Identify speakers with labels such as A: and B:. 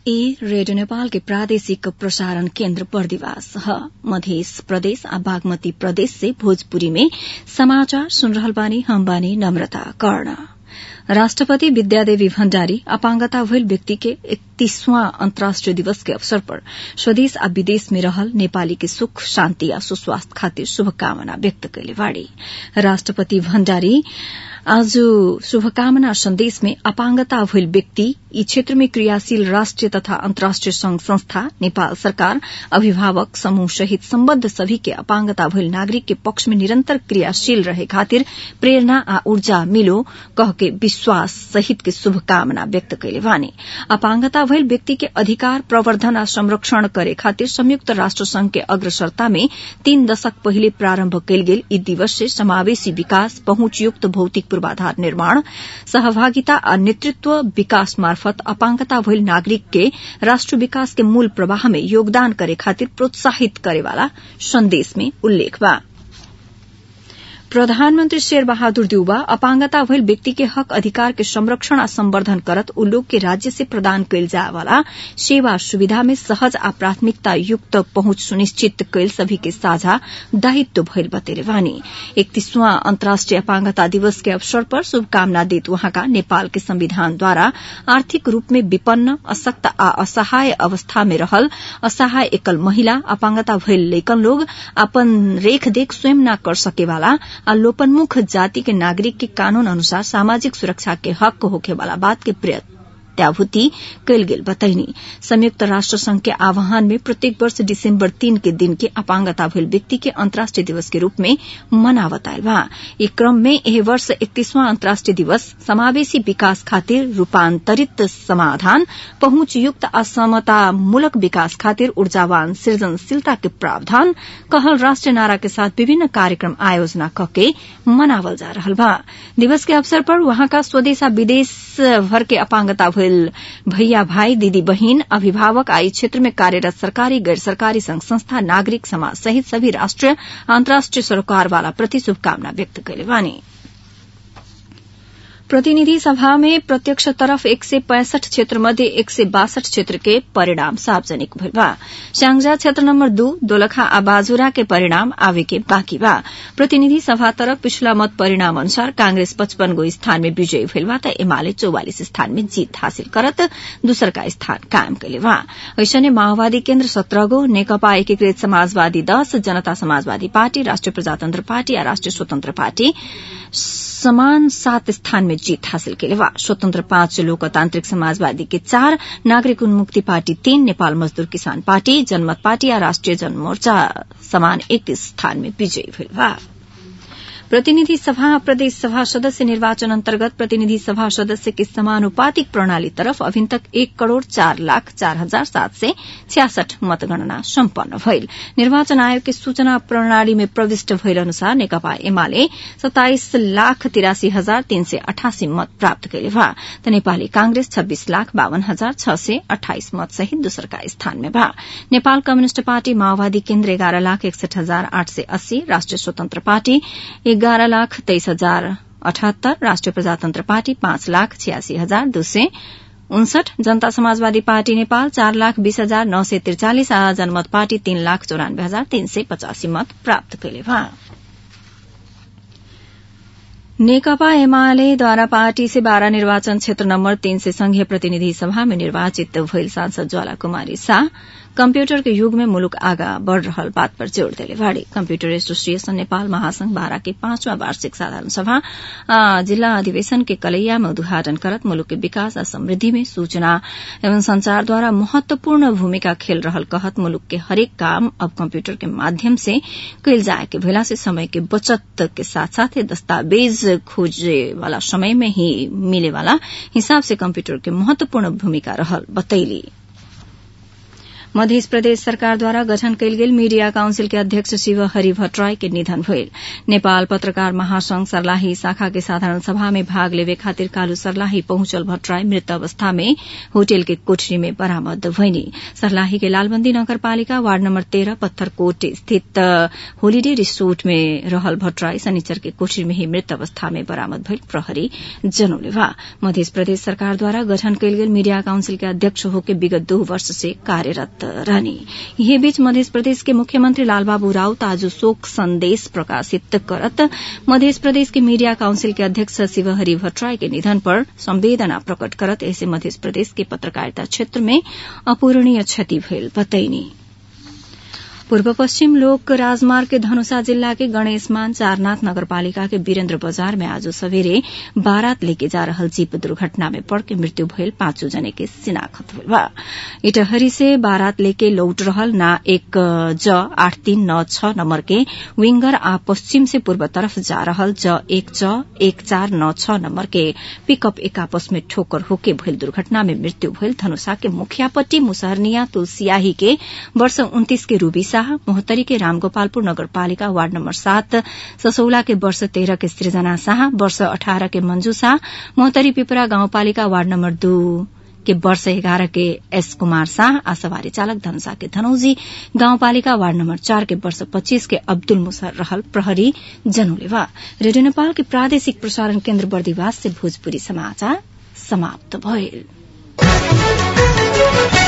A: ई रेडियो नेपाल के प्रादेशिक प्रसारण केन्द्र बर्दिवास ह मध्य प्रदेश आ बागमती प्रदेश से भोजपुरी में समाचार सुन रहल बानी हम बानी नम्रता कर्ण राष्ट्रपति विद्यादेवी भण्डारी अपांगता भइल व्यक्ति के इकतीसवां अन्तर्राष्ट्रिय दिवस के अवसर पर स्वदेश आ विदेश में रहल नेपाली के सुख शान्ति आ सुस्वास्थ्य खातिर शुभकामना व्यक्त कैले बाड़ी राष्ट्रपति भण्डारी आज शुभकामना सन्देश में अपांगता भइल व्यक्ति यी क्षेत्र में क्रियाशील राष्ट्रिय तथा अन्तर्राष्ट्रिय संघ संस्था नेपाल सरकार अभिभावक समूह सहित सम्बद्ध सभी के अपांगता भइल नागरिक के पक्ष में निरन्तर क्रियाशील रहे खातिर प्रेरणा आ ऊर्जा मिलो कह के विश्वास सहित के शुभकामना व्यक्त कैले बानी अपांगता भइल व्यक्ति के अधिकार प्रवर्धन आ संरक्षण करे खातिर संयुक्त राष्ट्र संघ के अग्रसरता में तीन दशक पहिले प्रारम्भ कैल गेल यी दिवस से समावेशी विकास पहुंचयुक्त भौतिक पूर्वाधार निर्माण सहभागिता आ नेतृत्व विकास मार्फत अपांगता भइल नागरिक के राष्ट्र विकास के मूल प्रवाह में योगदान करे खातिर प्रोत्साहित करेवाला संदेश में उल्लेख बा प्रधानमन्त्री शेर बहादुर देउबा अपांगता भइल व्यक्ति के हक अधिकार के संरक्षण आ संवर्धन करत उ लोग के राज्य से प्रदान कैल जाय वाला सेवा सुविधा में सहज आ प्राथमिकता युक्त पहुंच सुनिश्चित कैल सभी के साझा दायित्व भइल बतेले वानी इकतीसवां अन्तर्राष्ट्रिय अपांगता दिवस के अवसर पर शुभकामना देत वहाँका नेपाल के संविधानद्वारा आर्थिक रूप में विपन्न अशक्त आ असहाय अवस्था में रहल असहाय एकल महिला अपांगता भइल लैकन लोग अपन रेखदेख स्वयं न कर सकेवाला आ लोपन्मुख जाति के नागरिक के कानून अनुसार सामाजिक सुरक्षा के हक होखे वाला बात के प्रत्याभूति कैल गेल बतैनी संयुक्त राष्ट्र संघ के आह्वान में प्रत्येक वर्ष दिसंबर तीन के दिन के अपांगता भइल व्यक्ति के अंतर्राष्ट्रीय दिवस के रूप में मनावत आयल बा ई क्रम में एह वर्ष इकतीसवां अंतर्राष्ट्रीय दिवस समावेशी विकास खातिर रूपांतरित समाधान पहुंचयुक्त आ समतामूलक विकास खातिर ऊर्जावान सृजनशीलता के प्रावधान कहल राष्ट्रीय नारा के साथ विभिन्न कार्यक्रम आयोजना कके मनावल जा रहल बा दिवस के अवसर पर वहाँका स्वदेश आ विदेश भर के अपांगता भइल भैया भाई दीदी बहिन अभिभावक आ क्षेत्र में कार्यरत सरकारी गैर सरकारी संघ संस्था नागरिक समाज सहित सभी राष्ट्रीय अन्तर्राष्ट्रीय सरोकार वाला प्रति शुभकामना व्यक्त कैले बानी प्रतिनिधि सभा में प्रत्यक्ष तरफ एक सय पैंसठ क्षेत्र मध्ये एक सय बासठ क्षेत्र के परिणाम सार्वजनिक भइल बा स्याङ्जा क्षेत्र नम्बर दू दोलखा आ बाजुरा के परिणाम आवे के बाँकी बा प्रतिनिधि सभा तरफ पिछला मत परिणाम अनुसार कांग्रेस पचपन गो स्थान में विजयी भइल बा त एमाले चौवालिस स्थान में जीत हासिल करत दूसरका स्थान कायम कैले बा ऐसने माओवादी केन्द्र सत्रह गो नेकपा एकीकृत समाजवादी दश जनता समाजवादी पार्टी राष्ट्रिय प्रजातन्त्र पार्टी आ राष्ट्रिय स्वतन्त्र पार्टी समान सात स्थान में जीत हासिल केले बा स्वतन्त्र पाँच लोकतान्त्रिक समाजवादी के चार नागरिक उन्मुक्ति पार्टी तीन नेपाल मजदूर किसान पार्टी जनमत पार्टी आ राष्ट्रिय जनमोर्चा समान एक स्थान में विजयी भेल बा प्रतिनिधि सभा प्रदेश सभा सदस्य निर्वाचन अन्तर्गत प्रतिनिधि सभा सदस्य के समानुपातिक प्रणाली तरफ अभिन तक एक करोड़ चार लाख चार हजार सात सय छ्यासठ मतगणना सम्पन्न भइल निर्वाचन आयोग के सूचना प्रणाली में प्रविष्ट भइल अनुसार नेकपा एमाले सताइस लाख तिरासी हजार तीन सय अठासी मत प्राप्त कैले बा त नेपाली कांग्रेस छब्बीस लाख बावन हजार छ सय अठाइस मत सहित दोस्रका स्थान में बा नेपाल कम्युनिष्ट पार्टी माओवादी केन्द्र एघार लाख एकसठ हजार आठ सय अस्सी राष्ट्रिय स्वतन्त्र पार्टी एघार लाख तेइस हजार अठहत्तर राष्ट्रिय प्रजातन्त्र पार्टी पाँच लाख छियासी हजार दो सय उनसठ जनता समाजवादी पार्टी नेपाल चार लाख बीस हजार नौ सय त्रिचालिस आ जनमत पार्टी तीन लाख चौरानब्बे हजार तीन सय पचासी मत प्राप्त कैले बा नेकपा एमालेद्वारा पार्टी से बाह्र निर्वाचन क्षेत्र नम्बर तीन से संघीय प्रतिनिधि सभा में निर्वाचित भइल सांसद ज्वाला कुमारी शाह कम्प्यूटर के युग में मुलुक आगा बढ़ रहल बात पर जोड़ देले बाड़ी कम्प्यूटर एसोसिएशन नेपाल महासंघ बारा के पांचवा वार्षिक साधारण सभा जिल्ला अधिवेशन के कलैया में उद्घाटन करत मुलुक के विकास आ समृद्धि में सूचना एवं संचारद्वारा महत्वपूर्ण भूमिका खेल रहल कहत मुलुक के हरेक काम अब कम्प्यूटर के माध्यम से कैल जाए के भेला से समय के बचत के साथ साथ दस्तावेज खोजे वाला समय में ही मिले वाला हिसाब से कम्प्यूटर के महत्वपूर्ण भूमिका रहल बतैली मध्य प्रदेश सरकारद्वारा गठन कयल गेल मीडिया काउंसिल के अध्यक्ष शिव हरि भट्टराई के निधन भइल नेपाल पत्रकार महासंघ सर्लाही शाखा के साधारण सभा में भाग लेवे खातिर कालू सर्लाही पहुंचल भट्टराई मृत अवस्था में होटल के कोठरी में बरामद भइनी सर्लाही के लालबन्दी नगरपालिका वार्ड नम्बर तेह्र पत्थरकोट स्थित होलिडे रिसोर्ट में रहल भट्टराई शनिचर के कोठरी में ही मृत अवस्था में बरामद भइल प्रहरी जनौले बा मध्य प्रदेश सरकारद्वारा गठन कयल गेल मीडिया काउंसिल के अध्यक्ष होके विगत दो वर्ष से कार्यरत रहनी यही बीच मध्य प्रदेश के मुख्यमंत्री लालबाबू राउत आज शोक संदेश प्रकाशित करत मध्य प्रदेश के मीडिया काउंसिल के अध्यक्ष शिवहरि भट्टराई के निधन पर संवेदना प्रकट करत ऐसे मध्य प्रदेश के पत्रकारिता क्षेत्र में अपूरणीय क्षति भइल बतैनी पूर्व पश्चिम लोक राजमार्ग के धनुषा जिल्ला के गणेशमान चारनाथ नगरपालिका के वीरेन्द्र बजार में आज सवेरे बारात लेके जा रहल जीप दुर्घटना में पड़ के मृत्यु भयल पांचों जने के शिनाखत हुई बा इटहरी से बारात लेके लौट रहल ना एक ज आठ तीन नौ छ नंबर के विंगर आ पश्चिम से पूर्व तरफ जा रहल ज एक ज एक चार नौ छ नंबर के पिकअप एक आपस में ठोकर होके भयल दुर्घटना में मृत्यु भयल धनुषा के मुखियापट्टी मुसहरनिया तुलसियाही के वर्ष उन्तीस के रूबी शाह मोहतरी के रामगोपालपुर नगरपालिका वार्ड नम्बर सात ससौला के वर्ष तेह्र के सृजना शाह वर्ष अठारह के मंजू शाह मोहतरी पिपरा गाउँपालिका वार्ड नम्बर दू के वर्ष एघार के एस कुमार शाह आ सवारी चालक धनुषा के धनौजी गाउँपालिका वार्ड नम्बर चार के वर्ष पच्चीस के अब्दुल मुसर रहल प्रहरी जनोलेवा रेडियो नेपाल के प्रादेशिक प्रसारण केन्द्र बर्दिवास से भोजपुरी समाचार समाप्त भइल